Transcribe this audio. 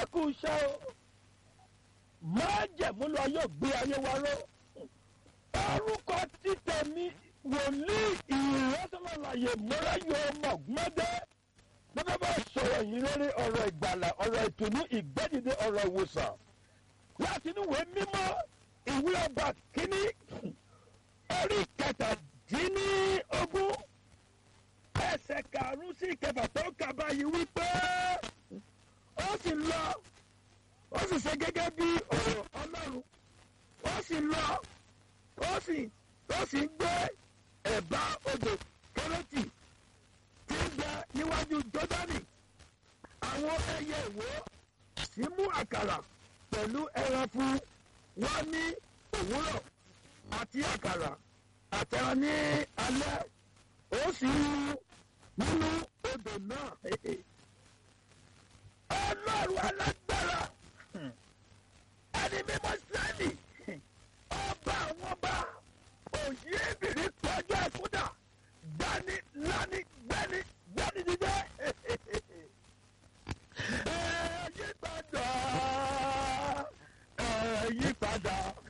kú iṣẹ́ o máa jẹ̀mú lọ yóò gbé ayé wa ró orúkọ títẹ̀ mi wòlíì ìrẹsọ̀lọ́láyè mọ́ráyò mọ̀gbọ́dẹ́ bẹ́ẹ̀ bá sọ̀rọ̀ yìí lórí ọ̀rọ̀ ìgbàlà ọ̀rọ̀ ìtùnú ìgbẹ́dìde ọ̀rọ̀ ìwòsàn láti inú ìwé mímọ́ ìwé ọba kínní orí kẹtàdínlógún ẹsẹ̀ karùn-ún sí ìkẹfà tó kà báyìí wípé ó sì lọ ó sì ṣe gẹ́gẹ́ bí ọ̀rọ̀ ọlọ́run ó sì lọ ó sì ó sì ń gbé ẹ̀bá odò kérésì tí ń bẹ níwájú jọ́dánì àwọn ẹyẹ ìwó sì mú àkàrà pẹ̀lú ẹran fún wọn ní òwúrọ̀ àti àkàrà àtẹran ní alẹ́ ó sì ń mu nínú odò náà. ọlọ́run alágbára ẹni mímọ́ sẹ́ẹ̀lì ọba àwọn ọba òyì èbìrì tọ́jú ẹ̀kúdà gbani lani gbani gbani dídé. ẹ yí padà ẹ yí padà.